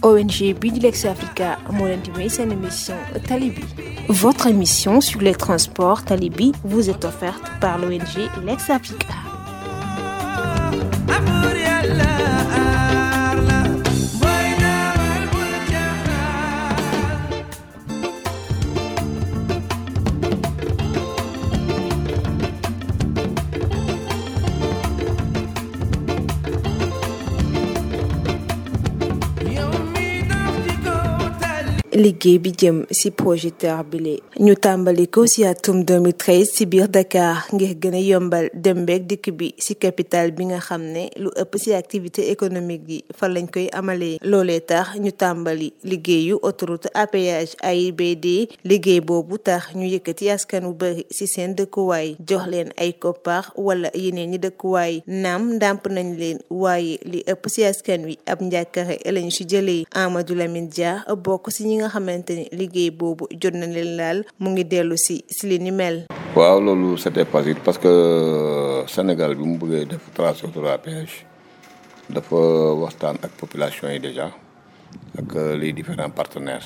ONG bi di Lex Africa moo leen di may seen émission Tali bi votre émission sur les transports Tali bi vous est offerte par l'ONG Lex Africa liggéey bi jëm ci projet TER bile ñu tàmbali ko ci atum 2013 ci biir Dakar ngir gën a yombal dem beeg dikk bi ci capitale bi nga xam ne lu ëpp ci activité économique yi fan lañ koy amalee loolee tax ñu tàmbali liggéeyu autoroute à péage AIBD liggéey boobu tax ñu yëkkati askan wu bari ci seen dëkkuwaay jox leen ay koppar wala yeneen ñi dëkkuwaay naam ndàmp nañ leen waaye li ëpp ci askan wi ab njàkkare lañu ci jëlee Amadou Lamine Dia bokk ci ñi nga xamante ni liggéey boobu jot na leen laal mu ngi dellu si si li ni mel. waaw loolu c'était facile parce que Sénégal bi mu bëggee def tracé autoroute à péage dafa waxtaan ak population yi déjà ak les différents partenaires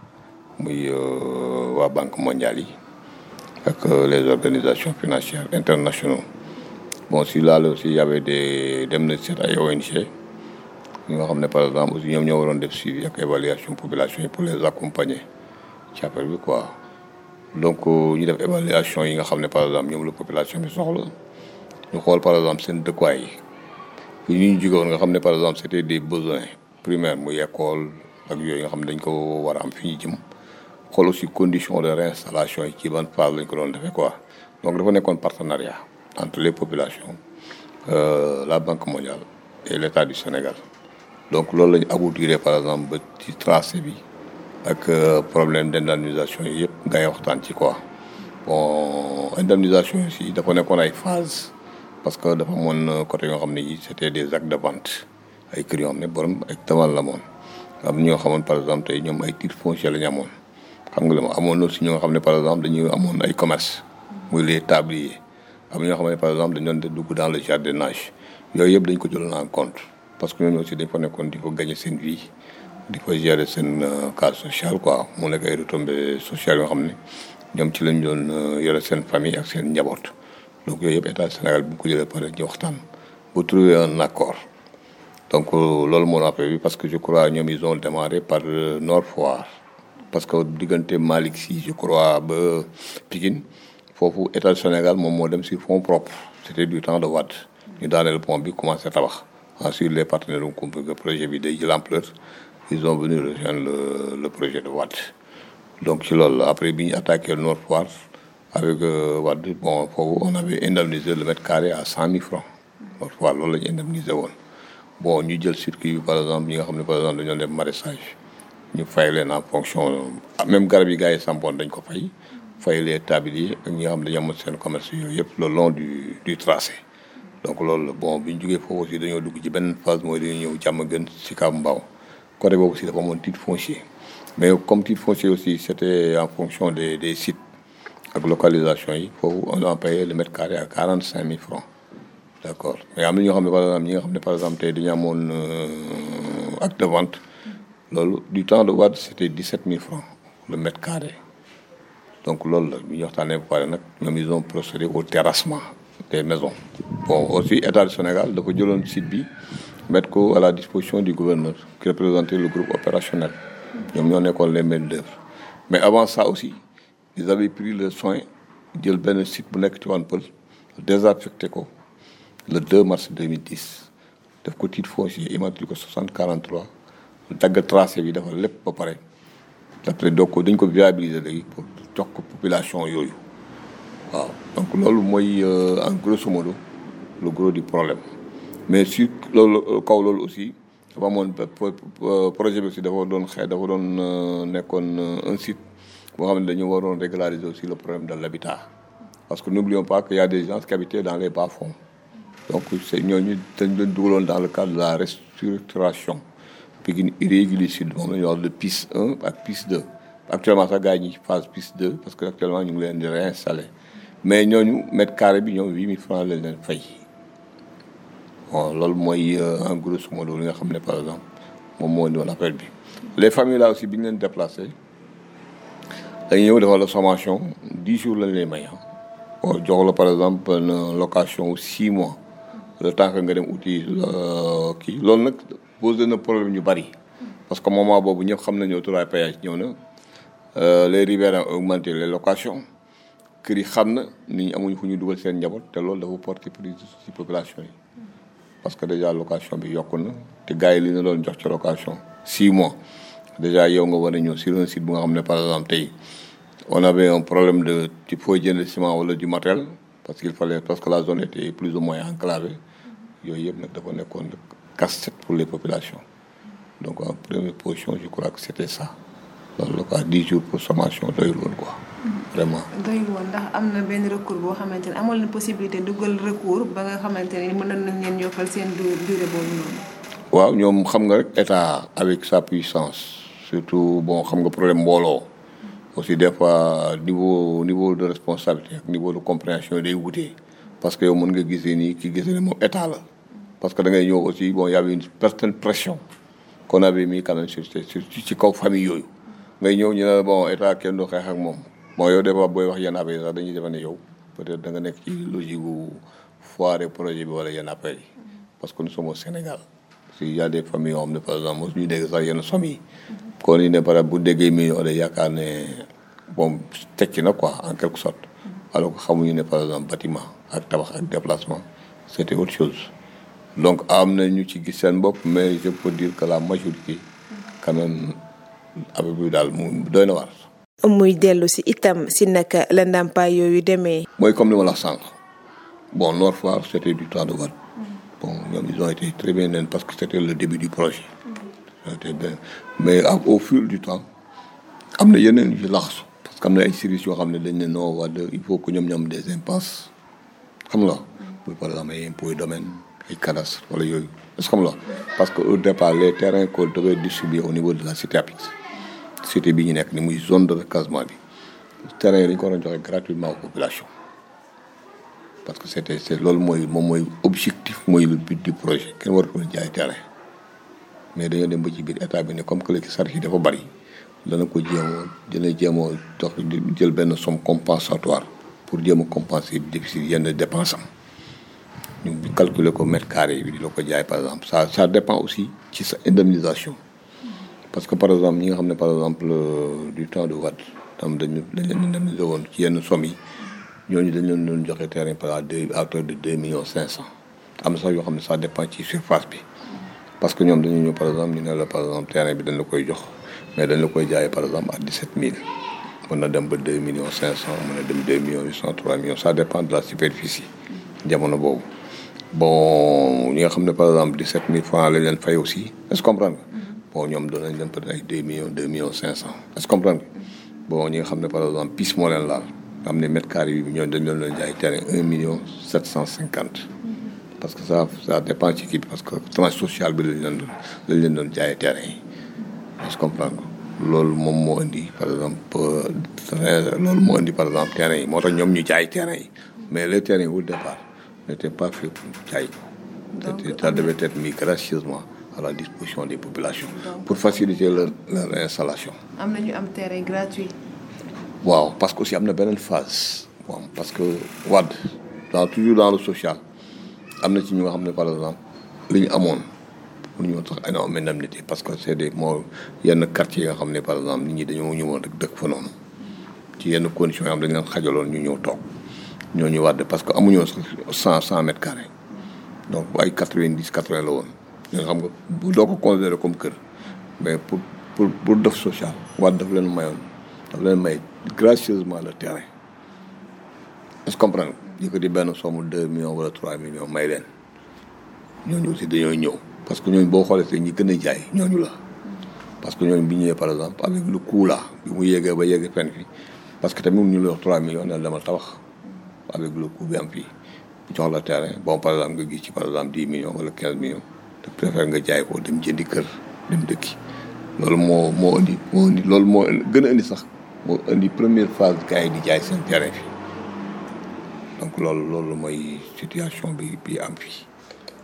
muy waa banque mondiale yi ak les organisations financières internationaux bon si laal aussi y avait des dem na seet ay ONG. ñi nga xam ne par exemple aussi ñoom ñoo waroon def suivi ak évaluation population yi pour les accompagner ci affaire bi quoi donc ñu def évaluation yi nga xam ne par exemple ñoom la population bi soxla ñu xool par exemple seen dëkkuwaay yi fi ñu jóge woon nga xam ne par exemple c'était des besoins primaires muy école ak yooyu nga xam ne dañ ko war a am fi ñu jëm xool aussi condition de réinstallation yi ci ban phase lañ ko doon defee quoi donc dafa nekkoon partenariat entre les populations euh, la Banque mondiale et l'État du Sénégal donc loolu la ñu aboutiré par exemple ba ci tracé bi ak problème d'indemnisation yi yëpp ngay waxtaan ci quoi bon indemnisation yi aussi dafa nekkoon ay phase parce que dafa amoon côté yoo xam ne yi c'était des actes de vente ay kër yoo xam ne borom ay tamal la moon am ñoo xamoon par exemple tey ñoom ay titres fonciers la ñu amoon xam nga la ma amoon aussi ñoo xam ne par exemple dañuy amoon ay commerce muy les tabliers am ñoo xam ne par exemple dañu doon dugg dans le jardinage yooyu yëpp dañ ko jëloon en compte parce que ñooñu aussi dañ fa nekkoon di ko gagner seen vie di ko gérer seen cas social quoi mu nekk ay retombées sociales yoo xam ne ñoom ci lañ doon yore seen famille ak seen njaboot donc yooyu yëpp état Sénégal bu ko jëlee pare ñu waxtaan bu trouver un accord donc loolu moo rappelé bi parce que je crois ñoom ils ont démarré par Nord Foire parce que diggante Malick Sy je crois ba Pikine foofu état Sénégal moom moo dem sur fonds propres c'était du temps de Wade ñu daaneel pont bi commencé tabax ensuite les partenaires ont compris que projet bi day jël ampleur ils ont venu rejoindre le le projet de Wade donc ci loolu après bi ñu attaqué Nord Foire avec Wade bon foofu on avait indemnisé le mètre carré à cent mille francs Nord Foire loolu la ñu indemnisé woon bon ñu jël circuit bi par exemple ñi nga xam ne par exemple dañoo def maraîchage ñu fay leen en fonction même garab yi gars yi sampoon dañ ko fay fay les tabliers ak ñi nga xam ne dañoo amoon seen commerce yooyu yëpp le long du du tracé donc loolu la bon bi ñu jógee foofu aussi dañoo dugg ci benn phase mooy dañuy ñëw jàmm gën si kaw mbaaw côté boobu aussi dafa amoon titre foncier mais comme titre foncier aussi c'était en fonction des des sites ak localisation yi foofu on a payé le mètre carré à quarante cinq mille francs d'accord mais am na ñoo xam ne par exemple ñi nga xam ne par exemple tey dañu amoon acte de vente loolu du temps de Wade c'était dix sept mille francs le mètre carré donc loolu la bi ñu waxtaanee ba pare nag ñoom ils ont procédé au terrassement des maisons bon aussi état du Sénégal dafa jëloon site bi mettre ko à la disposition du gouverneur qui représentait le groupe opérationnel ñoom ñoo nekkoon les maîtres d'œuvre mais avant ça aussi ils avaient pris le soin jël benn site bu nekk ci wan pël désaffecté ko le 2 mars 2010 def ko titre foncier immatriculé ko 60 43 dagg tracé bi dafa lépp ba pare après donc ko dañ ko viabiliser léegi pour jox ko population yooyu waaw donc loolu mooy en grosso modo le gros du problème mais sur loolu kaw loolu aussi dafa amoon projet bi aussi dafa doon xëy dafa doon nekkoon un site boo xam ne dañu waroon régulariser aussi le problème de l'habitat parce que n'oublions pas qu'il y a des gens qui habitaient dans les bas-fonds donc c'est ñooñu dañ leen dugaloon dans le cadre de la restructuration Pikine irrégulier sud moom la ñuy wax de piste 1 ak piste 2 actuellement sax gars yi ñi phase piste 2 parce que actuellement ñu ngi leen di réinstaller mais ñooñu mètre carré bi ñoom huit mille francs lañ leen fay bon loolu mooy en grosso modo li nga xam ne par exemple moom moo di woon affaire bi les familles là aussi bi ñu leen déplacé dañuy ñëw defal la sommation dix jours lañ lay may ah. jox la par exemple une location six mois le temps que nga dem uti kii loolu nag posé na problème ñu bari parce que moment boobu ñëpp xam nañu autoroute péage ñëw na les riverains ont augmenté les locations kër yi xam na nit ñi amuñu fu ñu dugal seen njaboot te loolu dafa porter préjudice ci population yi parce que déjà location bi yokku na te gars yi li ñu doon jox ci location six mois déjà yow nga war a ñëw sur un site bu nga xam ne par exemple tey on avait un problème de ci foo jënd ciment wala du matériel parce qu'il fallait parce que la zone était plus ou moins enclavée yooyu yëpp nag dafa nekkoon casse-tête pour les populations donc en première position je crois que c'était ça loolu la quoi dix jours pour sommation doyul woon quoi vraiment. doyul woon ndax am na benn recours boo xamante ne amoon na possibilité dugal recours ba nga xamante ne mën nañ leen yokkal seen durée boobu noonu. waaw ñoom xam nga rek état avec sa puissance surtout bon xam nga problème mbooloo aussi des fois niveau niveau de responsabilité ak niveau de compréhension day wutee parce que yow mën nga gisee nii ki gisee ne moom état la parce que da ngay ñëw aussi bon y avait une certaine pression qu'on avait mis quand même sur ci kaw famille yooyu ngay ñëw ñu ne bon état kenn du xeex ak moom bon yow des fois booy wax yenn affaire yi sax dañuy defe ne yow peut-être da nga nekk ci logique gu foire projet bi wala yenn affaire yi parce que nous sommes au Sénégal si y a des familles yoo xam ne par exemple mosu ñu dégg sax yenn somme yi kon ñu ne par exemple bu déggee million day yaakaar ne bon tekki na quoi en quelque sorte alors que xamuñu ne par exemple bâtiment ak tabax ak déplacement c'était autre chose donc am na ñu ci gis seen bopp mais je peux dire que la majorité quand même avec bi daal mu doy na waar muy dellu si itam si naka la ndàmpaay yooyu demee. mooy comme li ma la sànq bon Nord Foire c'était du temps de Wade bon ñoom ils ont été très bien nen parce que c'était le début du projet. c'était bien mais au fil du temps am na yeneen yu laxasu parce que am na ay services yoo xam ne dañ ne non Wade il faut que ñoom ñoom des impasses xam nga. muy par exemple ay impôts domaine ay cadastre wala yooyu est-ce que xam nga parce que au départ les terrains qu'on devait distribuer au niveau de la cité APIX cité bi ñu nekk ni muy zone de recasement bi terrain yi dañu ko war a joxe gratuitement aux populations parce que c'était c'est loolu mooy moom mooy objectif mooy le but du projet kenn war ko jaay terrain mais dañoo dem ba ci biir état bi ne comme que léegi charge yi dafa bari dana ko jéemoo dina jéemoo jox jël benn somme compensatoire pour jéem a compenser déficit yenn dépenses am ñu calculer ko mètre carré bi di la ko jaay par exemple ça ça dépend aussi ci sa indemnisation parce que par exemple ñi nga xam ne par exemple du temps de Wade tam dañu dañ leen indemniser woon ci yenn somme yi ñooñu dañ leen doon joxe terrain par exemple à hauteur de deux millions cinq cent am na sax yoo xam ne ça dépend ci surface bi parce que ñoom dañu ñëw par exemple ñu ne la par exemple terrain bi dañ la koy jox mais dañ la koy jaayee par exemple à dix-sept mille mën na dem ba deux millions cinq cent mën na dem deux millions huit cent trois millions ça dépend de la superficie jamono boobu bon ñi nga xam ne par exemple dix-sept mille francs lañ leen fay aussi est-ce que comprendre nga bon ñoom doon nañ leen peut-être ay deux millions deux millions cinq cent est-ce que comprendre nga bon ñi nga xam ne par exemple pis moo leen laal am ne mètre carré bi ñoom dañ leen doon jaay terrain un million sept cent cinquante parce que ça ça dépend ci kii bi parce que tranche sociale bi lañ leen doon lañ leen doon jaayee terrain yi est-ce que comprendre nga loolu moom moo indi par exemple loolu moo indi par exemple terrain yi moo tax ñoom ñu jaay terrain yi mais les terrains au départ n'étaient pas faits pour jaay ko ça devait être mis gracieusement à la disposition des populations pour faciliter leur leur installation am na ñu am terrain gratuit. waaw parce que aussi am na beneen phase bon parce que Wade dans toujours dans le social am na ci ñu nga xam ne par exemple li ñu amoon pour ñu tax énorme indemnité parce que c'est des moo yenn quartiers yi nga xam ne par exemple nit ñi dañoo ñëwoon rek dëkk fa noonu ci yenn conditions yoo xam dañ leen xajaloon ñu ñëw toog ñooñu Wade parce que amuñoo sax cent cent mètres carrés donc ay quatre-vingt-dix quatre-vingts la woon nga xam nga bu doo ko considérer comme kër mais pour pour pour def social Wade daf leen mayoon daf leen may gracieusement le terrain est-ce que comprendre yëkkati benn somme deux millions wala trois millions may leen ñooñu aussi dañoo ñëw parce que ñooñu boo xoolee te ñi gën a jaay ñooñu la parce que ñooñu bi ñëwee par exemple avec le coût là bi mu yéegee ba yéegee fenn fi parce que tamit ñu la wax trois millions ne dama tabax avec le coût bi am fii jox la terrain bon par exemple nga gis ci par exemple dix millions wala quinze millions te préfère nga jaay ko dem jëndi kër dem dëkki loolu moo moo indi moo indi loolu moo gën a indi sax moo indi première phase gars yi di jaay seen terrain fii donc loolu loolu mooy situation bi bi am fii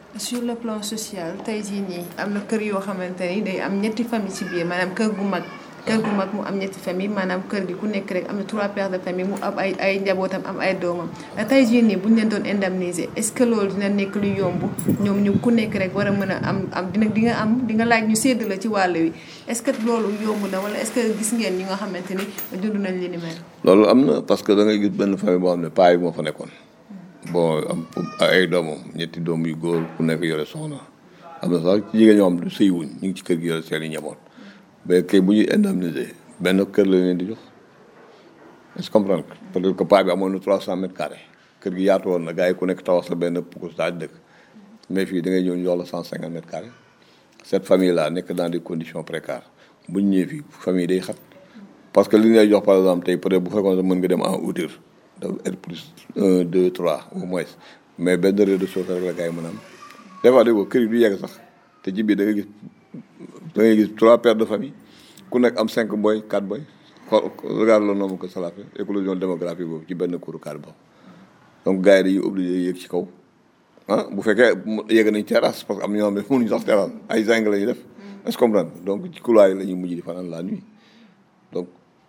sur le plan social tey jii nii am na kër yoo xamante ni day am ñetti famille ci biir maanaam kër gu mag kër gu mag mu am ñetti famille maanaam kër gi ku nekk rek am na trois pères de famille mu am ay ay njabootam am ay doomam tey jii nii bu ñu leen doon indemniser est-ce que loolu dina nekk lu yomb ñoom ñu ku nekk rek war a mën a am am dina di nga am di nga laaj ñu sédd la ci wàll wi est-ce que loolu yomb na wala est-ce que gis ngeen ñi nga xamante ni dund nañ li ni mel. loolu am na parce que da ngay gis benn famille boo xam ne paa yi moo fa nekkoon bon am ay doomam ñetti doom yu góor ku nekk yore soxna am na sax ci jigéen ñoo xam ne sëy wuñ ñu ngi ci kër gi yore seen i njaboot mais kay bu ñuy indemniser benn kër la leen di jox est-ce que comprendre peut-être que paa bi amoon na trois cent mètres carrés kër gi yaatu woon na gars yi ku nekk tawax sa benn pourcentage dëkk mais fii da ngay ñëw ñu jox la cent cinquante mètres carrés cette famille là nekk dans des conditions précaires bu ñu ñëwee fii famille day xat parce que li ñu lay jox par exemple tey peut-être bu fekkoon mën nga dem en hauteur dafa être plus un deux trois au moins mais benn rez-de-chaussée rek la gars yi mën a am des fois dégg kër yi du yegg sax te ci biir da ngay gis da ngay gis trois pères de famille ku nekk am cinq boy quatre boy xool regarde le nombre que cela fait éclosion démographique boobu ci benn kuuru kaar boobu donc gars yi dañuy obligé yéeg ci kaw ah bu fekkee yegg nañ terrasse parce que am na ñoo xam ne mënuñu sax terrasse ay zinc la ñuy def est-ce que comprendre donc ci couloir yi la ñuy mujj di fanaan la nuit donc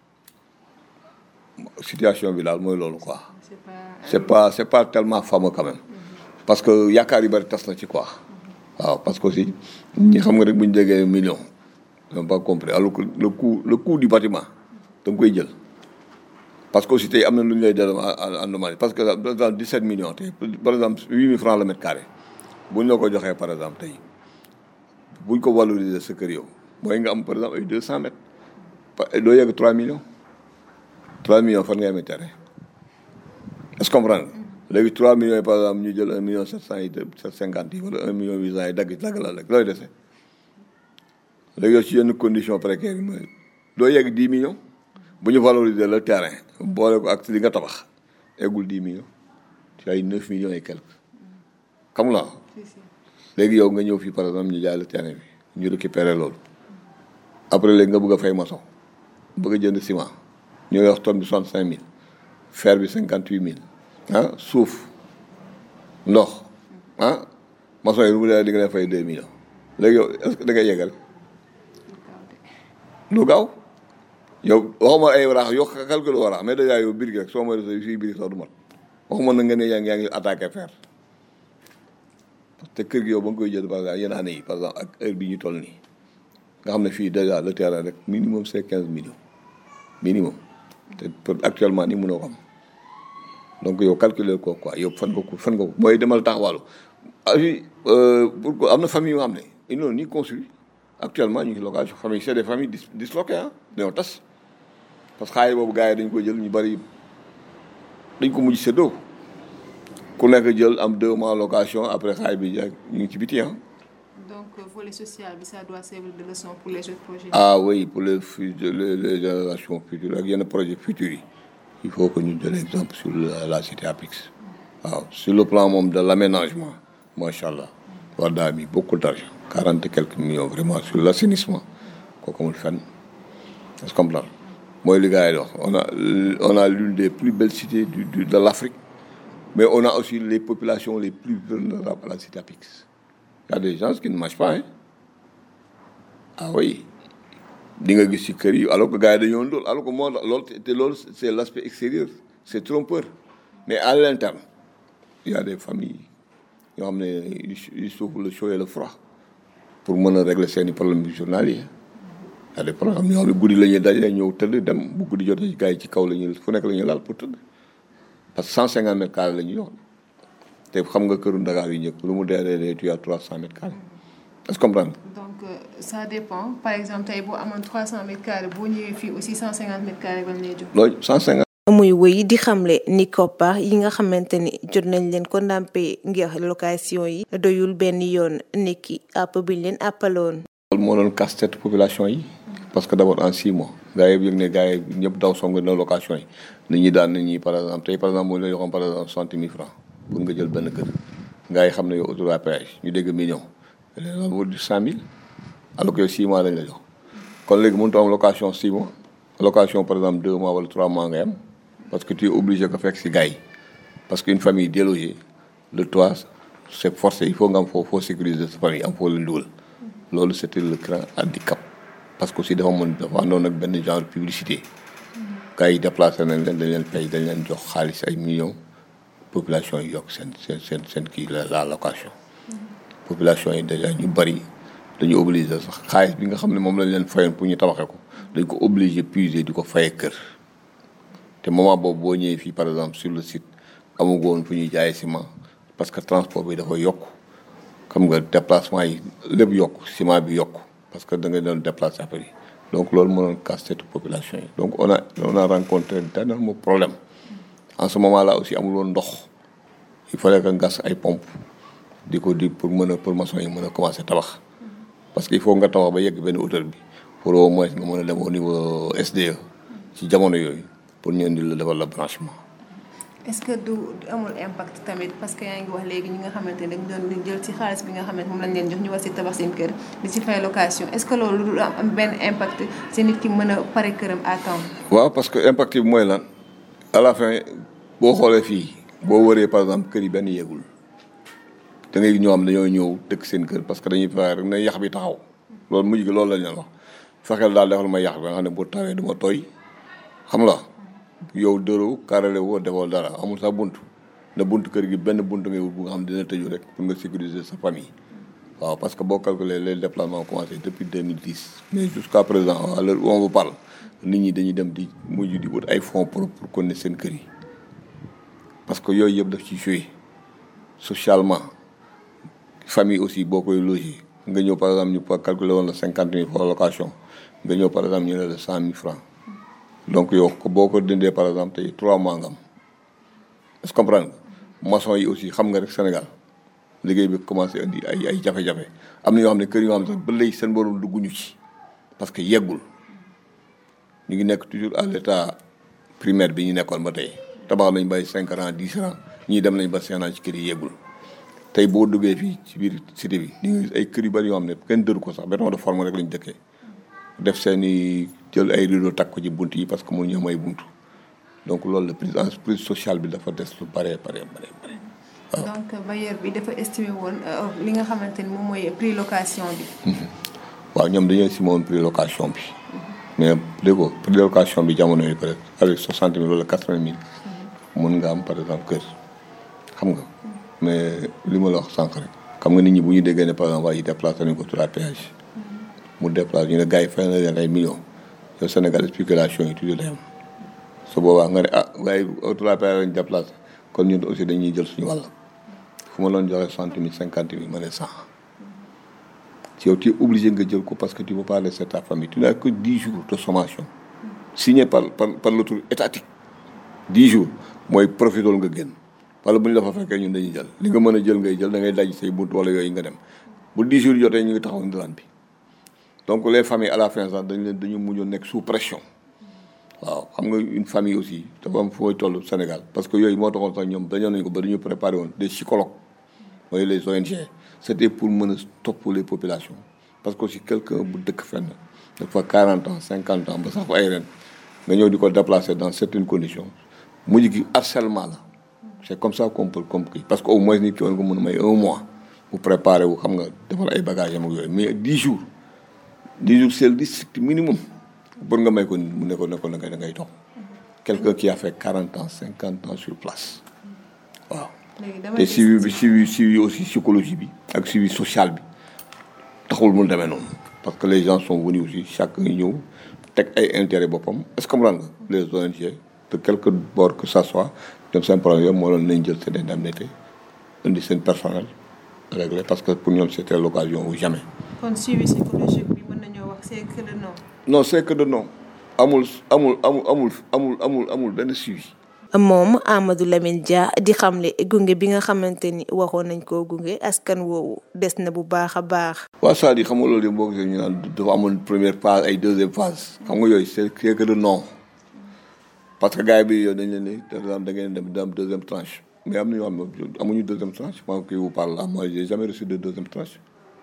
situation bi daal mooy loolu quoi. c'est pas c'est pas tellement fameux quand même. parce que yaakaar yu bari tas na ci quoi. waaw parce que aussi ñi xam nga rek bu ñu déggee million ils n'ont pas compris alors que le coût le coût du bâtiment da nga koy jël. parce que aussi tey am na lu ñu lay delloo en demande parce que par exemple 17 millions tey par exemple 8000 francs le mètre carré bu ñu la ko joxee par exemple tey bu ñu ko valoriser sa kër yow mooy nga am par exemple ay 200 mètres doo yegg 3 millions 3 millions fan ngay amee terrain est-ce que comprendre léegi 3 millions yi par exemple ñu jël 1 million 700 yi 750 yi wala 1 million 800 yi dagg dagg la rek looy dese léegi yow ci yenn conditions précaires yi mooy doo yegg 10 millions bu ñu valoriser le terrain boole ko ak li nga tabax eggul 10 millions ci ay 9 millions et quelques xam la léegi yow nga ñëw fii par exemple ñu jaay le terrain bi ñu récupérer loolu après léegi nga bëgg a fay maçon bëgg a jënd ciment ñu wax tonne bi soixante cinq mille fer bi cinquante huit mille ah suuf ndox ah maçon yi lu mu dee di nga leen fay deux millions léegi yow est-ce que da ngay yeggale lu gaaw yow waxuma ay waraax yow calcul waraax mais déjà yow birig rek soo ma rese fii birig sax du mat waxuma na nga ne yaa ngi yaa ngi attaqué fer te kër gi yow ba nga koy jël par exemple yenn année yi par exemple ak heure bi ñu toll nii nga xam ne fii déjà le terrain rek minimum c'est quinze millions minimum te actuellement nii mënoo ko am donc yow calculer ko quoi yow fan nga ko fan nga ko mooy demal taxawaalu ay pour am na famille yoo xam ne ils n'ont ni construit actuellement ñu ngi location famille c'est des familles disloquées ah dañoo tas parce que xaalis boobu gars yi dañ ko jël ñu bari dañ ko mujj séddoo ku nekk jël am deux mois location après xaalis bi ñu ngi ci biti ah. donc volet social bi ça doit servir de leçon pour les autres projets. ah oui pour les futurs les les générations futures ak yenn projets futurs yi il faut que ñu jël exemple sur la, la cité Apix waaw sur le plan moom de l'aménagement macha allah war daa mi beaucoup d'argent quarante et quelques millions vraiment sur l'assainissement kooku amul fenn est-ce que comprendre mooy li gars yi wax on a on a l'une des plus belles cités du, du de l'Afrique mais on a aussi les populations les plus vulnérables à la cité Apix y a des gens qui ne mangent pas hein ah oui di nga gis ci kër yi alors que gars yi dañoo ndóol alors que moo loolu te loolu c'est l'aspect extérieur c'est trompeur mais à l'interne il y a des familles yoo xam ne ils souffrent le chaud et le froid pour mën a régler seeni problèmes journaliers y a des problèmes yoo xam ne guddi la ñuy daje ñëw tëdd dem bu guddi jotee gars yi ci kaw la ñuy fu nekk la ñuy laal pour tëdd parce que cent cinquante mètres carrés la ñuy yor te xam nga këru Dakar yi ñëpp lu mu dee dee dee tu as trois cent mètres carrés est-ce que comprendre donc euh, ça dépend par exemple tey boo amoon trois cent mètres carrés boo ñëwee fii aussi cent cinquante mètres carrés lañ lay jox. loolu cent cinquante. muy wéy di xamle ni koppar yi nga xamante ni jot nañ leen ko ndàmpee ngir location yi doyul benn yoon nekki àpp biñ leen àppaloon. loolu moo doon casse-tête population yi. parce que d'abord en six mois. gars yi yëg ne gars yi ñëpp daw song na location yi nit ñi daan nit ñi par exemple tey par exemple moo la joxoon par exemple soixante mille francs pour nga jël benn kër gars yi xam ne yow autoroute à péage ñu dégg million léegi loolu du cent mille alors que yow six mois lañ la jox kon léegi mënut am location six mois location par exemple deux mois wala trois mois ngay am parce que tu es obligé ko fekk si gars yi parce qu'une famille délogée le toit c'est forcé il faut nga am foo foo sécuriser sa famille am foo leen dugal loolu c'était le grand handicap parce que aussi dafa mën dafa àndoon ak benn genre publicité gars yi déplacé nañ leen dañ leen fay dañ leen jox xaalis ay millions population yi yokk seen seen seen seen kii la la location population yi déjà ñu bari dañu obligé sax xaalis bi nga xam ne moom lañ leen fayoon pour ñu tabaxee ko dañ ko obligé puiser di ko fayee kër te moment boobu boo ñëwee fii par exemple sur le site amugo woon fu ñuy jaayee ciment parce que transport bi dafa yokk xam nga déplacement yi lépp yokk ciment bi yokk parce que da nga doon déplacer affaire yi donc loolu mënoon casse cette population yi donc on a on a rencontré d'énormes problèmes en ce moment là aussi amul woon ndox il fallait que gas ay pompe di ko di pour mën a pour maçon yi mën a commencer tabax parce que il faut nga tabax ba yegg benn hauteur bi pour au moins nga mën a dem au niveau SDE ci jamono yooyu pour ñu indi la defal la branchement est-ce que du amul impact tamit parce que yaa ngi wax léegi ñi nga xamante ne dañ doon jël ci xaalis bi nga xamante moom lañ leen jox ñu war si tabax seen kër di ci fay location est-ce que loolu du am benn impact si nit ki mën a pare këram à temps. waaw parce que impact bi mooy lan à la fin boo xoolee fii boo wëree par exemple kër yi benn yeegul da ngay ñoo xam dañoo ñëw dëkk seen kër parce que dañuy fexe rek ne yax bi taxaw loolu mujj gi loolu lañ leen wax fexeel daal defal ma yax bi nga xam ne bu tawee du ma tooy xam la yow dëroo carrelé woo defoo dara amul sax bunt na bunt kër gi benn bunt ngay wut bu nga xam dina tëju rek pour nga sécuriser sa famille waaw parce que boo calculer les déplacements ont commencé depuis 2010 mais jusqu'à présent à l'heure où on vous parle nit ñi dañuy dem di mujj di wut ay fonds propres pour connaître seen kër yi parce que yooyu yëpp daf ci joué socialement famille aussi boo koy loger nga ñëw par exemple ñu pa calculer woon la cinquante mille pour location nga ñëw par exemple ñu ne la cent mille francs donc yow boo ko dindee par exemple tey trois mois nga am est-ce que comprendre nga maçon yi aussi xam nga rek Sénégal liggéey bi commencé indi ay ay jafe-jafe am na yoo xam ne kër yoo xam ne sax ba léegi seen borom dugguñu ci parce que yeggul ñu ngi nekk toujours à l'état primaire bi ñu nekkoon ba tey tabax nañ bay cinq ans dix ans ñii dem nañ ba cinq ans ci kër yi yeggul tey boo duggee fii ci biir cité bi di nga gis ay kër yu bari yoo xam ne kenn dëru ko sax béton de forme rek lañ dëkkee def seen i jël ay rideau takk ko ci bunt yi parce que mënuñu am ay bunt donc loolu la prise en prise sociale bi dafa des lu bare bare bare bare waaw. donc bailleur bi dafa estimé woon li nga xamante ni moom mooy prix location bi. waaw ñoom dañoo estimé woon prix location bi. mais dégg nga prix location bi jamono yi peut être avec soixante mille wala quatre vingt mille. mën nga am par exemple kër xam nga. mais li ma la wax sànq rek. xam nga nit ñi bu ñu déggee ne par exemple waa yi déplacé nañu ko sur la péage. mu déplacé ñu ne gars yi fay na leen ay millions. yow Sénégal spéculation yi toujours day am. su boobaa nga ne ah gars yi sur la péage lañu déplacé kon ñun aussi dañuy jël suñu wàll. fu ma doon joxe soixante mille cinquante mille ma ne cent. ci yow tu es obligé nga jël ko parce que tu peux pas laisser ta famille tu n'as que dix jours de sommation. signé par par par l'autorité étatique. dix jours mooy profitool nga génn. wala bu ñu la fa fekkee ñun dañuy jël li nga mën a jël ngay jël da ngay daj say bunt wala yooyu nga dem bu 10 jours jotee ñu ngi taxaw ndilaan bi donc les familles à la fin sax dañ leen dañu mujjoon nekk sous pression waaw xam nga une famille aussi dafa am fooy toll Sénégal parce que yooyu moo taxoon sax ñoom dañoo nañ ko ba dañu préparé woon des psychologues mooy les ONG c'était pour mën a topp les populations parce que aussi quelqu'un bu dëkk fenn dafa 40 ans 50 ans ba sax ay ren nga ñëw di ko déplacer dans certaines conditions mujj gi harcèlement la c'est comme ça qu'on peut comprendre parce que au moins nit ki war nga mën a may un mois bu préparer wu xam nga defal ay bagages am ak yooyu mais dix jours dix jours c'est le strict minimum pour nga may ko mu ne ko ne ko da ngay da ngay toog quelqu'un qui a fait quarante ans cinquante ans sur place waaw. te suivi bi suivi suivi aussi psychologie bi ak suivi social bi taxul mu demee noonu. parce que les gens sont venus aussi chaque ñëw teg ay intérêt boppam est-ce que comprendre nga les ONG de quelque bord que ça soit. ñoom seen problème yooyu moo doon nañ jël seen indemnité indi seen personnel réglé parce que pour ñoom c'était l'occasion ou jamais. kon suivi psychologique bi mën nañoo wax c'est que de non. non c'est que de non amul amul amul amul amul amul amul benn suivi. moom Amadou Lamine Dia di xamle gunge bi nga xamante ni waxoon nañ koo gunge askan woowu des na bu baax a baax. waaw c'est-à-dire xam nga loolu yëpp boo gisee ñu naan dafa amoon première phase ay deuxième phase xam nga yooyu c'est que de non. parce que gars yi bi yow dañ leen ni par exemple da ngeen dem da am deuxième tranche mais am na ñoo xam ne amuñu deuxième tranche moi qui vous parle là moi j'ai jamais reçu de deuxième tranche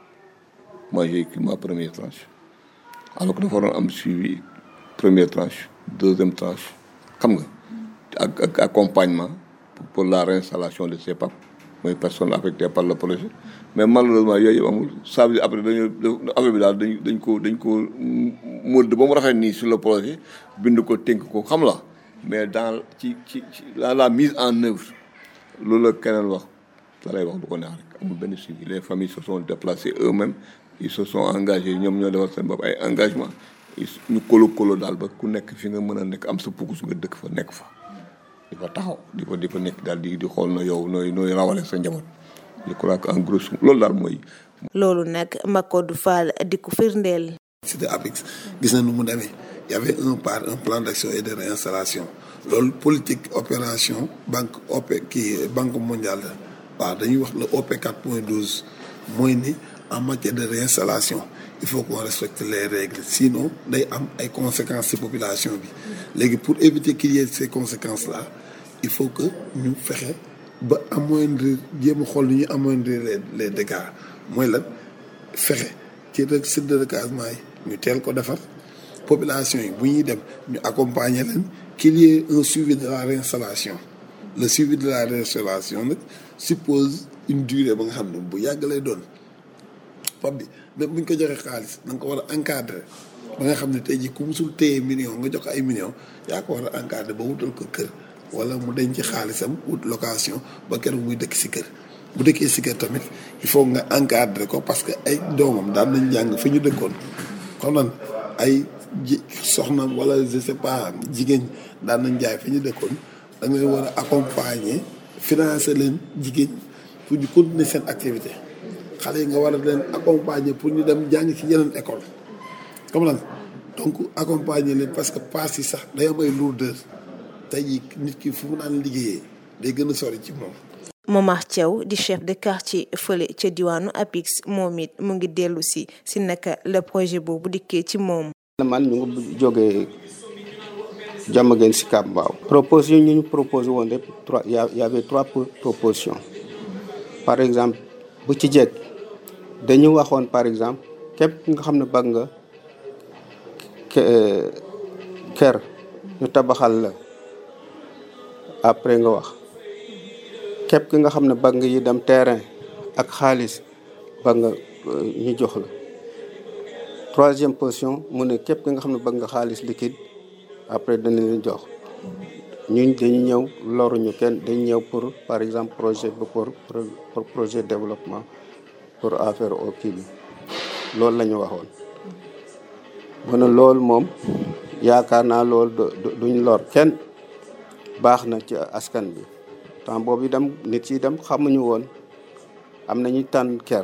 moi j'ai eu ma première tranche alors que dafa waroon am suivi première tranche deuxième tranche xam nga ak ak accompagnement pour la réinstallation de ces papes mooy personne affectée par le projet mais malheureusement yooyu yëpp amul ça veut dire après dañu affaire bi daal dañ dañ ko dañ ko mëdd ba mu rafet nii sur le projet bind ko tënk ko xam la mais dans ci ci ci la la mise en œuvre loolu la keneen wax da lay wax lu ko neex rek amul benn suivi les familles se sont déplacées eux-mêmes ils se sont engagés ñoom ñoo defal seen bopp ay engagement ñu kolo kolo daal ba ku nekk fi nga mën a nekk am sa pukus nga dëkk fa nekk fa di fa taxaw di fa di fa nekk daal di di xool na yow nooy nooy rawale sa njaboot je crois que en gros loolu daal mooy. loolu nag Macodou Fall di ko firndeel. c'était APIX gis na nu mu demee y avait un par un plan d'action et de réinstallation loolu politique opération banque OP kii banque mondiale waaw dañuy wax le OP 4.12 mooy ni en matière de réinstallation il faut qu'on respecte les règles sinon day am ay conséquences ci population bi léegi pour éviter qu'il y ait ces conséquences là il faut que ñu fexe ba amoindrir jéem a xool ni ñu amoindrir les les dégâts mooy lan fexe ci rek site de recasement yi ñu teel ko defar population yi bu ñuy dem ñu accompagner leen qu'il y ait un suivi de la réinstallation le suivi de la réinstallation nag suppose une durée ba nga xam ne bu yàgg lay doon pap bi même bu ñu ko joxee xaalis da nga ko war a encadrer ba nga xam ne tey jii ku musul téye million nga jox ko ay millions yaa ko war a encadrer ba wutal ko kër wala mu denc xaalisam wut location ba keroog muy dëkk si kër bu dëkkee si kër tamit il faut nga encadrer ko parce que ay doomam daan nañ jàng fi ñu dëkkoon xam nan ay ji soxna wala je sais pas jigéen daan nañ jaay fi ñu dëkkoon da ngay war a accompagner financer leen jigéen pour ñu continuer seen activité xale yi nga war a leen accompagner pour ñu dem jàng ci yeneen école comme lan donc accompagner leen parce que paas yi sax day am ay lourdeur tey jii nit ki fu mu naan liggéeyee day gën a sori ci moom. Momar Thiaw di chef de quartier fële ca diwaanu APIX moom it mu ngi dellu si si naka le projet boobu dikkee ci moom. man ñu ngi jógee jàmm ngeen si Kàbb Mbaaw. proposition ñu ñu proposé woon rek trois y avait trois propositions par exemple bu ci jekk dañu waxoon par exemple képp nga xam ne bëgg nga kër ñu tabaxal la après nga wax képp ki nga xam ne bëgg nga yi dem terrain ak xaalis bëgg nga ñu jox la troisième position mu ne képp ki nga xam ne bëgg nga xaalis liquide après dana leen jox ñun dañu ñëw loruñu kenn dañu ñëw pour par exemple projet ba pour pour projet développement pour affaire au kii bi loolu la ñu waxoon mu ne loolu moom yaakaar naa loolu duñ lor kenn baax na ci askan bi temps boobu itam nit yi dem xamuñu woon am nañu tànn ker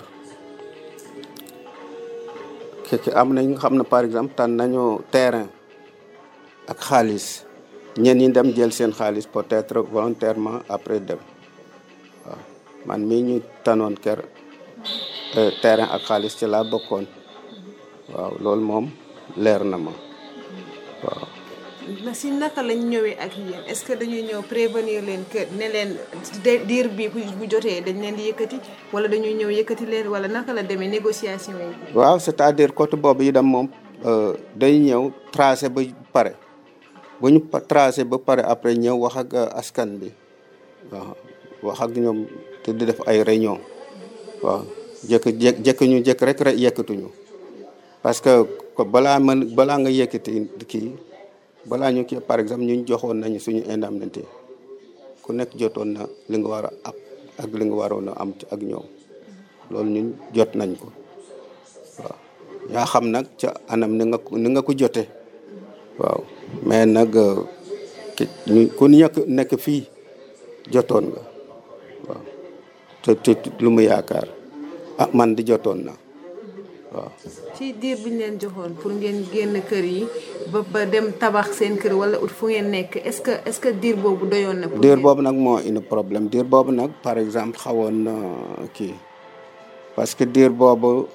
keke am nañ nga xam ne par exemple tànn nañu terrain ak xaalis ñenn ñi dem jël seen xaalis peut-être volontairement après dem waaw man mii ñu tànnoon ker terrain ak xaalis ci laa bokkoon waaw loolu moom leer na ma waaw na si naka lañ ñëwee ak yéen est-ce que dañuy ñëw prévenir leen que ne leen diir bi bu jotee dañ leen di yëkkati wala dañuy ñëw yëkkati leen wala naka la demee négociation yi. waaw c'est-à-dire côté boobu yi dem moom day ñëw tracé ba pare bu ñu tracé ba pare après ñëw wax ak askan bi waaw wax ak ñoom te di def ay réunion waaw jëkk jëkk jëkk ñu jëkk rek rek yëkkatuñu parce que balaa mën balaa nga yëkkati kii. balaa ñu kii par exemple ñu joxoon nañu suñu indemnité ku nekk jotoon na li nga war a ab ak li nga waroon a am ak ñoom loolu ñun jot nañ ko waaw yaa xam nag ca anam ni nga ni nga ko jotee waaw mais nag ñu ku ñëkk nekk fii jotoon nga waaw te te lu mu yaakaar ah man di jotoon na waaw. ci diir bi ñu leen joxoon pour ngeen génn kër yi ba ba dem tabax seen kër wala ut fu ngeen nekk est-ce que est-ce que diir boobu doyoon na. diir boobu nag moo indi problème diir boobu nag par exemple xawoon na kii parce que diir boobu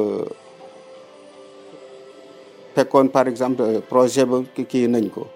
fekkoon par exemple projet ba kii nañ ko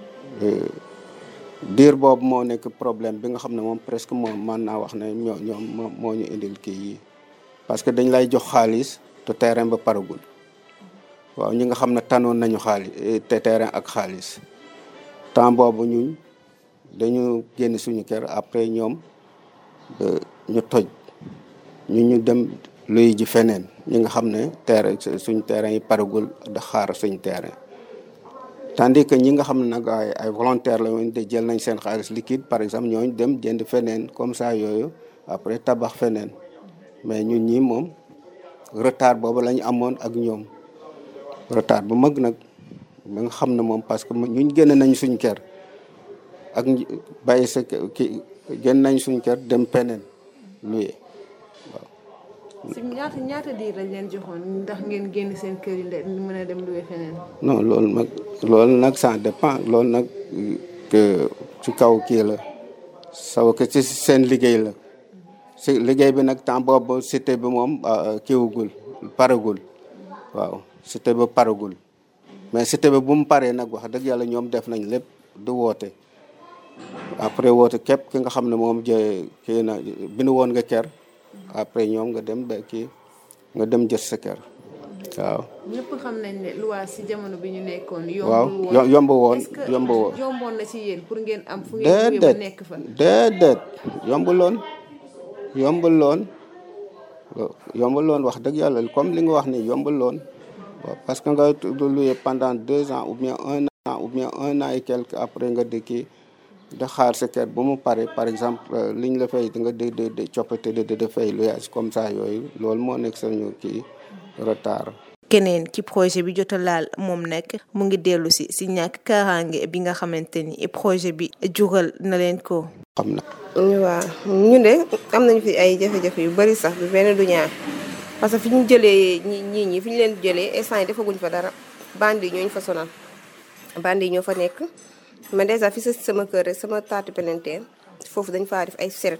diir boobu moo nekk problème bi nga xam ne moom presque moom mën naa wax ne ñoo ñoom moo ñu indil kii yi parce que dañ lay jox xaalis. te terrain ba paragul waaw ñi nga xam ne tanoon nañu xaalis te terrain ak xaalis temps boobu ñun dañu génn suñu kër après ñoom ñu toj ñu ñu dem luy ji feneen ñi nga xam ne terrain suñ terrain yi paragul da xaar suñ terrain tandis que ñi nga xam ne nag ay ay volontaire la woon te jël nañ seen xaalis liquide par exemple ñooñu dem jënd feneen comme ça yooyu après tabax feneen mais ñun ñi moom retard boobu la ñu amoon ak ñoom retard bu mag nag ba nga xam ne moom parce que ñun génn nañ suñ kër ak bàyyi sa ki génn nañ suñ kër dem feneen luye si ñaata ñaata diir lañ leen joxoon ndax ngeen génn seen kër yi de mën a dem luwe feneen. non loolu nag loolu nag ça dépend loolu nag que ci kaw kii la saw que ci seen liggéey la si liggéey bi nag temps boobu cité bi moom kiiwugul paragul waaw cité bi paragul mais cité bi bu mu paree nag wax dëgg yàlla ñoom def nañ lépp du woote après woote képp ki nga xam ne moom jë kii na bindu woon nga kër après ñoom nga dem ba kii nga dem jot sa kër waaw. ñëpp xam nañ ne loi si jamono bi ñu nekkoon. waaw yomb woon yomb woon. yomboon na ci yéen pour ngeen am. fu ngeen jógee ba nekk fa. déedéet yombuloon yombuloon yombuloon wax dëgg yàlla comme li nga wax ni yombuloon waaw parce que nga loué pendant deux ans ou bien un an ou bien un an et quelque après nga dëkki da xaar sa kër ba mu pare par exemple liñ la fay da nga de de de coppite de de fay loyer comme ça yooyu loolu moo nekk sañu kii retard. keneen ki projet bi jot a laal moom nag mu ngi dellu si si ñàkk kaaraange bi nga xamante ni projet bi jural na leen ko. xam na. waaw ñun de am nañu fi ay jafe-jafe yu bari sax bi benn du ñaar parce que fi ñu jëlee ñi ñii ñi fi ñu leen jëlee instant yi defaguñ fa dara bandi yi ñooñu fa sonal bandi yi ñoo fa nekk. man dèjà fi sa sama kër rek sama taatu pelenteen foofu dañ faa def ay seret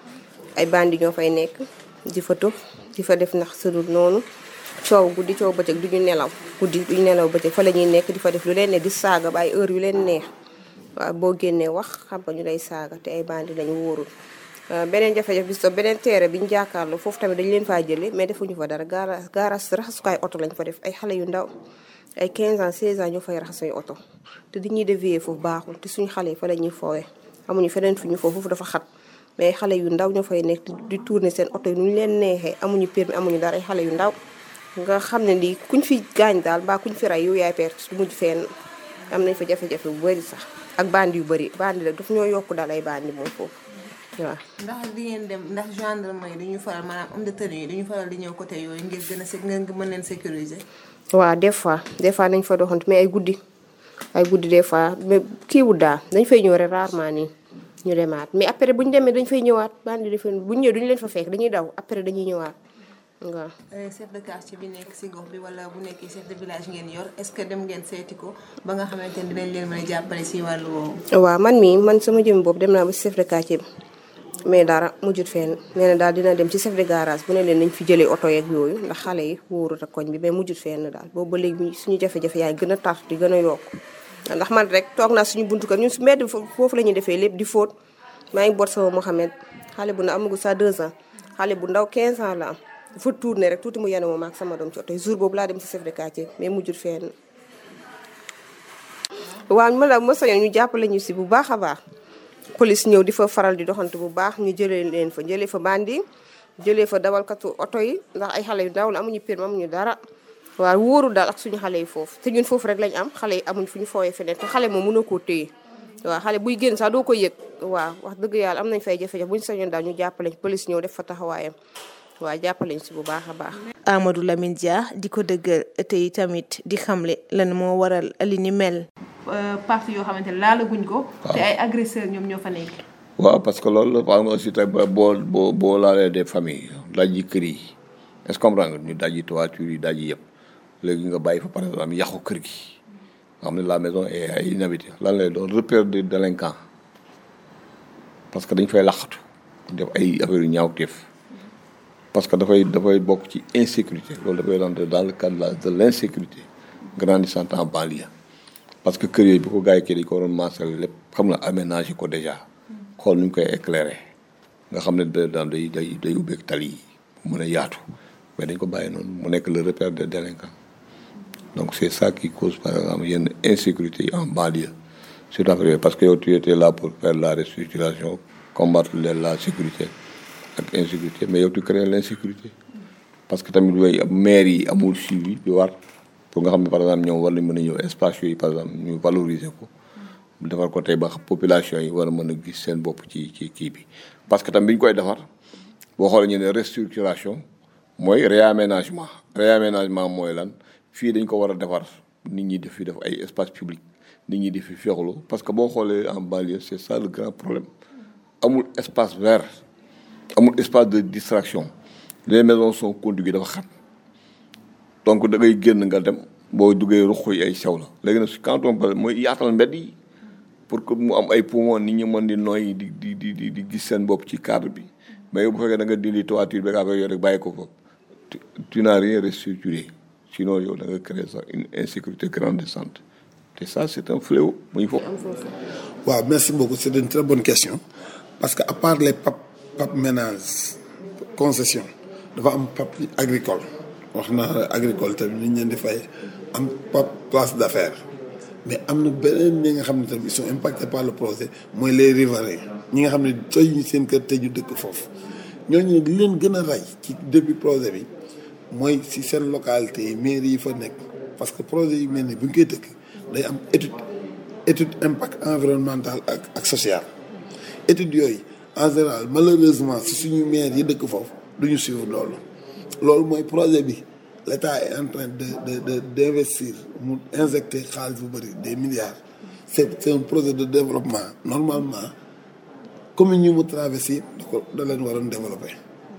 ay bandi ñoo fay nekk di fa tux di fa def ndax sudul noonu coow guddi coow bëccëg du ñu nelaw guddi du ñu nelaw bëccëg fa la ñuy nekk di fa def lu leen ne di saaga ba ay heure yu leen neex waaw boo génnee wax xam nga ñu lay saaga te ay bandi lañu wóorul beneen jafe-jafe bi so beneen teere bi ñu jàkkaarloo foofu tamit dañu leen faa jëlee mais defuñu fa dara gaara gaaraas raxasukaay oto lañ fa def ay xale yu ndaw ay 15 ans 16 ans ñoo fay raxas suñu oto te di ñuy dévier foofu baaxul te suñu xale yi fa la ñuy foowee amuñu feneen fi ñu foofu foofu dafa xat mais xale yu ndaw ñoo fay nekk di tourner seen oto yi nu ñu leen neexee amuñu permis amuñu dara ay xale yu ndaw nga xam ne lii kuñ fi gaañ daal mbaa kuñ fi rey yow yaay perte du mujj fenn am nañ fa jafe-jafe bu bëri sax ak bandi yu bëri bandi la daf ñoo yokk daal ay bandi moom foofu waaw. ndax di ngeen dem ndax gendarmerie dañuy faral maanaam homme de tenue yi dañuy faral di ñëw côté yooyu ngir gën a ngeen mën leen sécuriser. waaw des fois des fois nañ fa doxantu mais ay guddi ay guddi des fois mais kii wu daal dañ fay ñëw rek rarement nii ñu demaat mais après bu ñu demee dañ fay ñëwaat bandi defe bu ñu ñëwee duñu leen fa fekk dañuy daw après dañuy ñëwaat waaw. chef de quartier bi nekk si gox bi wala bu nekkee chef de village ngeen yor est-ce que dem ngeen seeti ko ba nga xamante ni dinañ leen mën a jàppale si wàllu woowu. waaw man mii man sama jëm boobu dem naa ba si chef de quartier bi mais dara mujjut fenn nee na daal dina dem ci chef de garage bu ne leen nañ fi jëlee oto yeeg yooyu ndax xale yi wóorut ak koñ bi mais mujjut fenn daal boobu ba léegi suñu jafe-jafe yaay gën a tar di gën a yokk ndax man rek toog naa suñu buntu kër ñun su mbedd foofu la ñuy defee lépp di fóot maa ngi boot sama Mohamed xale bu ndaw amagu sa 2 ans xale bu ndaw 15 ans la am dafa tourné rek tuuti mu yenu moom ak sama doom ci oto yi jour boobu laa dem ci chef de quartier mais mujjut fenn waaw ma la ma sañoon ñu jàppale ñu si bu baax a baax police ñëw di fa faral di doxantu bu baax ñu jëlee leen fa jëlee fa bandi jëlee fa dawalkatu oto yi ndax ay xale yu ndaw la amuñu permis amuñu dara waaw wóoru daal ak suñu xale yi foofu te ñun foofu rek lañ am xale yi amuñ fu ñu foowee feneen te xale moom mënoo koo téye waaw xale buy génn sax doo ko yëg waaw wax dëgg yàlla am nañ fay jafe-jafe buñu sañoon daal ñu jàppale police ñëw def fa taxawaayam waaw jàppale ñu si bu baax a baax Amadou Lamine Dia di ko dëggal te tamit di xamle lan moo waral li ni mel. parti yoo xamante ne laalaguñ ko. te ay agresseurs ñoom ñoo fa nekk. waaw parce que loolu par exemple aussi tey boo boo boo laalee des familles dajji kër yi est-ce que comprendre nga ñu dajji toiture yi dajji yëpp léegi nga bàyyi fa par exemple yàqu kër gi nga xam ne la maison est inhabitée lan lay doon repère de délinquant parce que dañ fay laqatu def ay affaire yu ñaawteef parce que dafay dafay bokk ci insécurité loolu dafay rentrer dans le cadre de l'insécurité grandissant en banlieue parce que kër yooyu bi ko gars yi kii dañ ko waroon maasal lépp xam nga aménager ko déjà xool nu ñu koy éclairer nga xam ne da daan day day day ubbeeg tali yi mu mën a yaatu mais dañ ko bàyyi noonu mu nekk le repère des délinquants donc c'est ça qui cause par exemple yenn insécurité yi en banlieue surtout affaire yooyu parce que yow tu étais là pour faire la restructuration combattre la sécurité ak insécurité mais yow tu crées l'insécurité parce que tamit yooyu maire yi amul suivi bi war pour nga xam ne par exemple ñoom war nañ mën a ñëw espace yooyu par exemple ñu valoriser ko defar ko tey ba population yi war a mën a gis seen bopp ci ci kii bi parce que tam bi ñu koy defar boo xoolee ñu ne restructuration mooy réaménagement réaménagement mooy lan fii dañ ko war a defar nit ñi def fi def ay espace public nit ñi di fi féexlu parce que boo xoolee en banlieue c'est ça le grand problème amul espace vert amul espace de distraction les maisons sont contiguës dafa xat donc da ngay génn nga dem boo duggee ruq yi ay sew la léegi nag quand on parle mooy yaatal mbedd yi pour que mu am ay poumon nit ñi mën di noyyi di di di di di gis seen bopp ci cadre bi mais bu fekkee da nga dindi toiture bi ak yooyu rek bàyyi ko fa tu n'as rien restructuré sinon yow da nga créer sax une insécurité grandissante te ça c'est un fléau muy foofu. waaw merci beaucoup c'est une très bonne question parce que à part les pap pap ménages concession dafa am pap agricole wax naa agricole tamit ni ñu leen di fay am pap place d'affaires mais am na beneen ñi nga xam ne tamit ils sont impactés par le projet mooy les riverains ñi nga xam ne tey ñu seen kër te ñu dëkk foofu ñooñu li leen gën a rey ci début projet bi mooy si seen localité yi mairie yi fa nekk parce que projet yi mel ni bu ñu koy dëkk day am étude étude impact environnemental ak ak social études yooyu en général malheureusement si suñu maire yi dëkk foofu duñu suivre loolu loolu mooy projet bi l'État est en train de de de d'investir mu injecter xaalis bu bëri des milliards c'est c'est un projet de développement normalement commune yu mu traversé yëpp da ko da leen waroon développer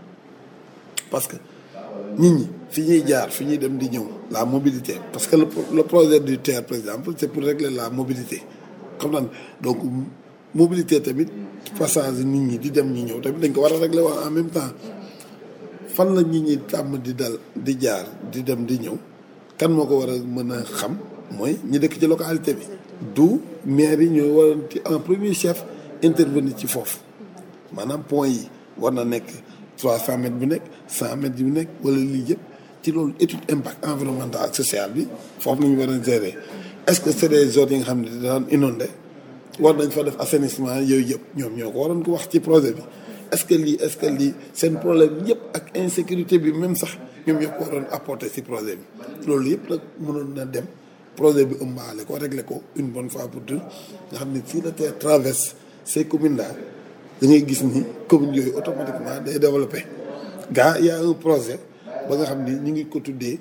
parce que nit ñi fi ñuy jaar fi ñuy dem di ñëw la mobilité parce que le, le projet du TER par exemple c'est pour régler la mobilité xam naa donc mobilité tamit passage nit ñi di dem ñi ñëw tamit dañ ko war a régler wax en même temps fan la nit ñi tàmm di dal di jaar di dem di ñëw kan moo ko war a mën a xam mooy ñi dëkk ci localité bi du maire yi ñooy waroon ci en premier chef intervenir ci foofu maanaam point yi war na nekk trois cent mètres bu nekk cent mètres bu nekk wala lii yëpp ci loolu étude impact environnemental ak social bi foofu nañu war a gérer est-ce que c'est des zones yi nga xam ne daan inondé war nañ fa def assainissement yooyu yëpp ñoom ñoo ko waroon ko wax ci projet bi est-ce que lii est-ce que lii seen problème yëpp ak insécurité bi même sax ñoom ñoo ko waroon apporter ci projet bi loolu yëpp nag mënoon na dem projet bi ëmbaale ko régler ko une bonne fois pour toutes nga xam ne si la terre traverse ces communes là da ngay gis ni communes yooyu automatiquement day développer gaa y a un projet ba nga xam ni ñu ngi ko tuddee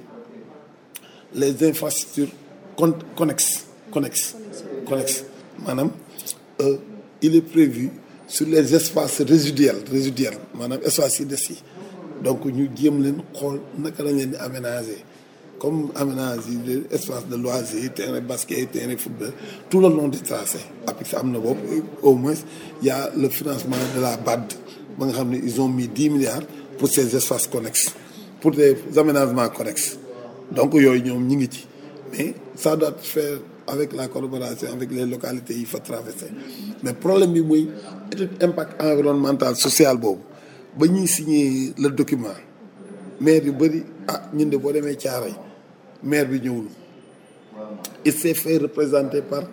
les infrastructures con connexes connexes connexes maanaam euh, il est prévu sur les espaces résiduels résiduels maanaam espaces yi des yi donc ñu jéem leen xool naka lañ leen di aménager comme aménager espace de loisirs terrain basket terrain football tout le long du tracé après ça am na boobu au moins y a le financement de la BAD ba nga xam ne ils ont mis dix milliards pour ces espaces connexes pour des aménagements connexes donc yooyu ñoom ñi ngi ci mais ça doit faire avec la collaboration avec les localités yi fa traversé mais problème bi mooy étude impact environnemental social boobu ba ñuy signer le document maire yu bëri ah ñun de boo demee Thiaroye maire bi ñëwul il s'est fait représenter par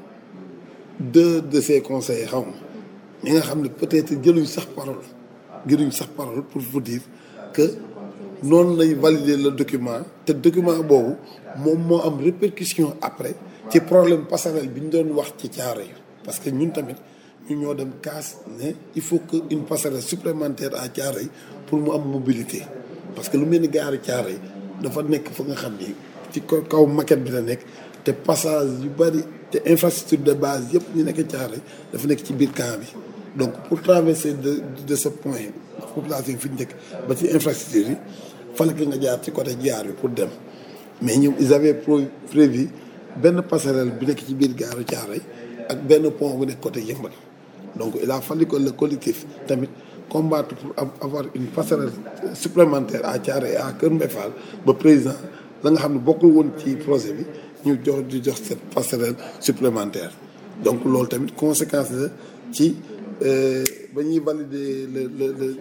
deux de ses conseillers xaw ma ñi nga xam ne peut-être jëluñ sax parole jëluñ sax parole pour vous dire que noonu lay valider le document te document boobu moom moo am répercussion après ci problème passerelle bi ñu doon wax ci Thiaroye yi parce que ñun tamit ñu ñoo dem kaas ne il faut que une passerelle supplémentaire à Thiaroye yi pour mu am mobilité parce que lu mel ni gaaru Thiaroye yi dafa nekk fa nga xam ni ci kaw maquette bi la nekk te passage yu bari te infrastructure de base yëpp ñu nekk Thiaroye dafa nekk ci biir camp bi donc pour traverser de de ce point population fi ñu nekk ba ci infrastructure yi fallait que nga jaar ci côté jaar bi pour dem mais ñoom ils avaient prévu benn passerelle bi nekk ci biir gaaru Thiaroye ak benn pont bu nekk côté Yeumbeul donc il a fallu que le collectif tamit combattre pour avoir une passerelle supplémentaire à Thiaroye et à Kër Mbaye Fall ba président la nga xam ne bokkul woon ci projet bi ñu jox di jox cette passerelle supplémentaire donc loolu tamit conséquence la ci ba ñuy valider le le le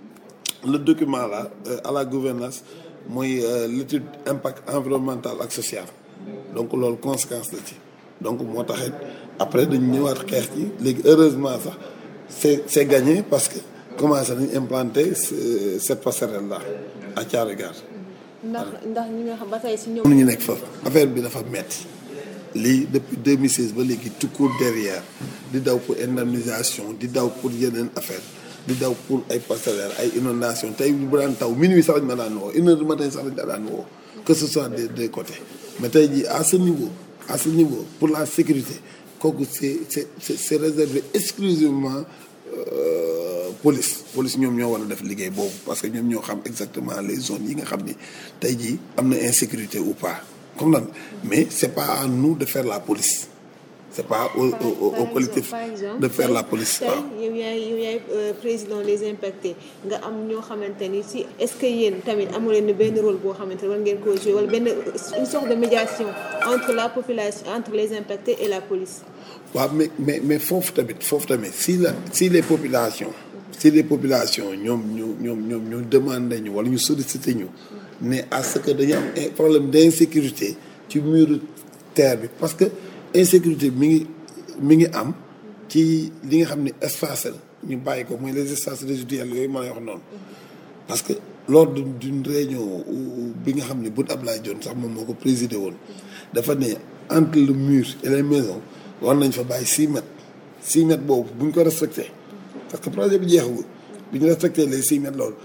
le document là à la gouvernance mooy l'étude impact environnemental ak social donc loolu conséquence la ci donc moo taxit après dañu ñëwaat xeex ci léegi heureusement sax c'est c'est gagné parce que commencé nañ implanter cette passerelle là à Thiaroye Gare ndax ndax ñi nga xam ba tey si ñoom. mënuñu nekk foofu affaire bi dafa metti lii depuis 2016 ba léegi tout court derrière di daw pour indemnisation di daw pour yeneen affaire di daw pour ay passerelle ay inondation tey bu daan taw minuit sax lañ ma daan woo une heure du matin sax lañ ma daan woo que ce soit des deux côtés mais tey jii à ce niveau à ce niveau pour la sécurité kooku c'est c'est c'est réservé exclusivement euh, police police ñoom ñoo war a def liggéey boobu parce que ñoom ñoo xam exactement les zones yi nga xam ni tey jii am na insécurité ou pas comme nan mais c'est pas à nous de faire la police c'est pas au au au collectif de faire la police tey yow yaay yow yaay président des impactés nga am ñoo xamante ni si est-ce que yéen tamit amu leen benn rôle boo xamante ne war ngeen koo jouer wala benn une sorte de médiation entre la population entre les impactés et la police. waaw mais mais mais foofu tamit foofu tamit si la si les populations si les populations ñoom ñu ñoom ñoom ñu demandé ñu wala ñu sollicité ñu ne à ce que dañu am problème d'insécurité ci muru terre bi parce que insécurité mi ngi mi ngi am ci li nga xam ne espace la ñu bàyyi ko mooy les espaces résiduels yooyu ma lay wax noonu parce que lors d'une réunion bi nga xam ne Boun Abdallah Dionne sax moom moo ko présidé woon dafa ne entre le mur et les maisons war nañ fa bàyyi six mètres six mètres boobu bu ñu ko respecté parce que projet bi jeexagul bu ñu respecté les six mètres loolu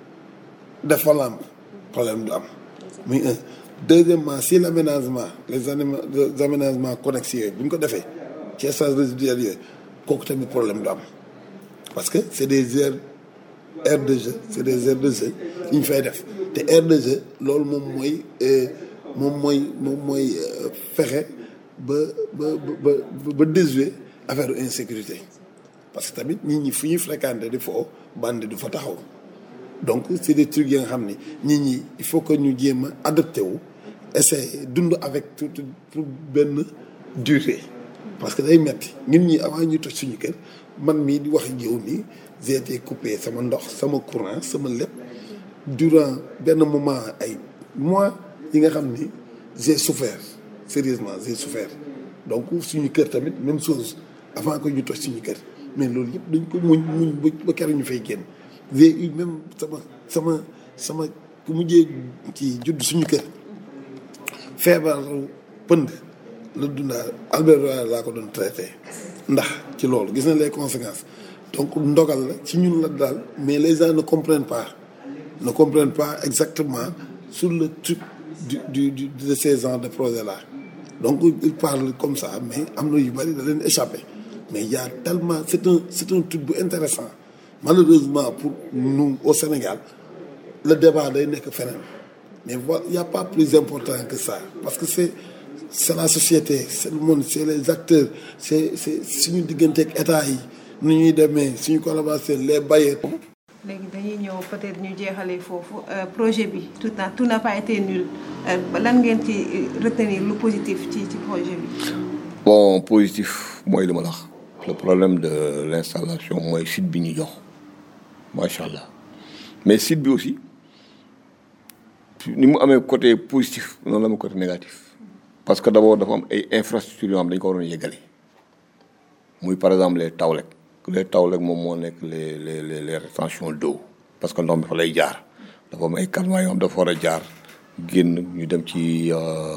def fa lamb problème du am muy un deuxièmement si l'aménagement les anima les aménagements connexes yooyu bu ñu ko defee ci espace résiduel yooyu kooku tamit problème du am parce que c'est des aires aires de jeu c'est des aires de jeu yi ñu fay def te aire de jeu loolu moom mooy moom mooy moom mooy fexe ba ba ba ba déjouer affaire insécurité parce que tamit nit ñi fu ñuy fréquenter di foo bandi du fa taxaw donc c'est des trucs yi nga xam ni nit ñi il faut que ñu jéem a adapté wu essayer dund avec tout pour benn durée parce que day metti ñun ñi avant ñuy toj suñu kër man mii di wax yow nii j'ai été coupé sama ndox sama courant sama lépp durant benn moment ay mois yi nga xam ni j'ai souffert sérieusement j'ai souffert donc suñu kër tamit même chose avant que ñu toj suñu kër mais loolu yëpp dañ ko muñ muñ ba keroog ñu fay génn j'ai eu même sama sama sama ku mujjee ci judd suñu kër feebar pënd la dundaa Albert Royer laa ko doon traité ndax ci loolu gis na les conséquences donc ndogal la ci ñun la daal mais les gens ne comprennent pas ne comprennent pas exactement sur le truc du du du de ces genres de projet là donc ils parlent comme ça mais am na yu bari da leen échappé mais il y a tellement c'est un c'est un truc bu intéressant malheureusement pour nous au Sénégal le débat day nekk feneen mais voilà il y a pas plus important que ça parce que c'est c'est la société c'est le monde c'est les acteurs c'est c'est suñu digganteeg état yi nu ñuy demee suñu collaboration les bailleurs. léegi dañuy ñëw peut-être ñu jeexalee foofu projet bi tout n'a tout n'a pas été nul lan ngeen ci retenir lu positif ci ci projet bi. bon positif mooy li ma la wax le problème de l'installation mooy site bi ñu jox macha allah mais site bi aussi ni mu amee côté positif noonu la amee côté négatif parce que d'abord dafa am ay infrastructures yoo xam dañu ko waroon yëgale muy par exemple les tawlek les tawlek moom moo nekk les les les les rétentions d'eau parce que ndox mi fa lay jaar dafa am ay calmants yoo xam dafa war a jaar génn ñu dem ci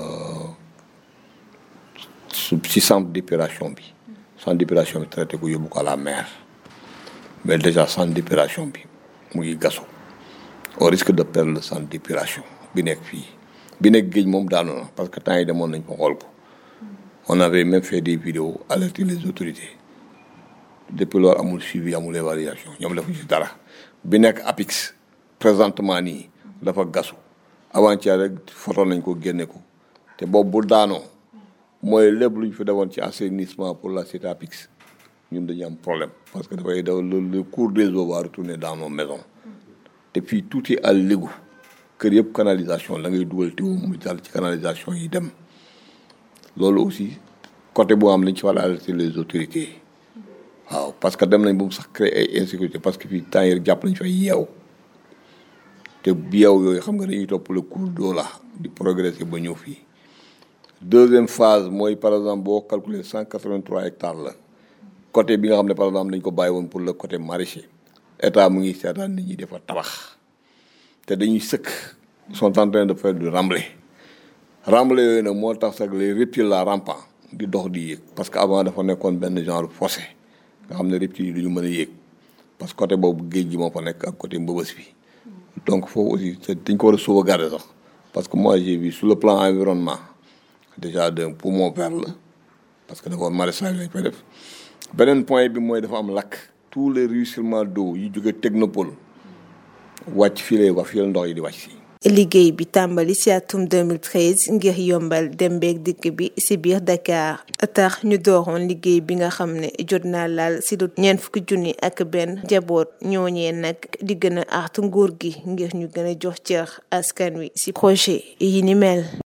ci centre d'épuration bi centre d'épuration bi traité ko yóbbu ko à la mer mais déjà centre d'épuration bi mu ngi gasu au risque de perdre le centre d'épuration bi nekk fii bi nekk géej moom daanu na parce que temps yi demoon nañ ko xool ko on avait même fait des vidéos alerter les autorités depuis loolu amul suivi amul évaluation ñoom defuñu ci dara bi nekk APIX présentement nii dafa gasu avant-hier rek photo nañ ko génne ko te boobu bu daanoo mooy lépp lu ñu fi defoon ci assainissement pour la cité APIX ñun dañu am problème parce que dafay daw le cours des eaux va retourner dans nos maisons te fii tout est à l'égout kër yëpp canalisation la ngay dugal te mu jàll ci canalisation yi dem loolu aussi côté boo xam lañ ci war a alerter les autorités waaw parce que dem nañ ba mu sax créer ay insécurité parce que fii temps yi jàpp nañ fay yeew te yeew yooyu xam nga dañuy topp le cours d'eau la di progresser ba ñëw fii deuxième phase mooy par exemple boo calculer cent quatre-vingt-trois hectares la côté bi nga xam ne par exemple dañ ko bàyyi woon pour le côté maraîcher état mu ngi seetaan nit ñi dafa tabax te dañuy sëkk sont en train de faire du remblai remblai yooyu nag moo tax sax les reptiles la rampant di dox di yéeg parce que avant dafa nekkoon benn genre fossé nga xam ne reptiles yi du ñu mën a yéeg parce que côté boobu géej gi moo fa nekk ak côté mbëbës bi donc foofu aussi dañ ko war a sauvegarder sax parce que moi j'ai vu sur le plan environnement déjà d'un poumon vert la parce que d'abord maraîchage lañ koy def beneen point bi mooy dafa am lakk tous les ruissellements d'eau yu jóge technopole wàcc fii lay wax fii la ndox yi di wàcc si liggéey bi tàmbali ci atum 2013 ngir yombal dem beeg dikk bi ci biir Dakar tax ñu dooroon liggéey bi nga xam ne jot naa laal ci lu ñeent fukki junni ak benn njaboot ñooñee nag di gën a artu nguur gi ngir ñu gën a jox cër askan wi ci projet yi ni mel.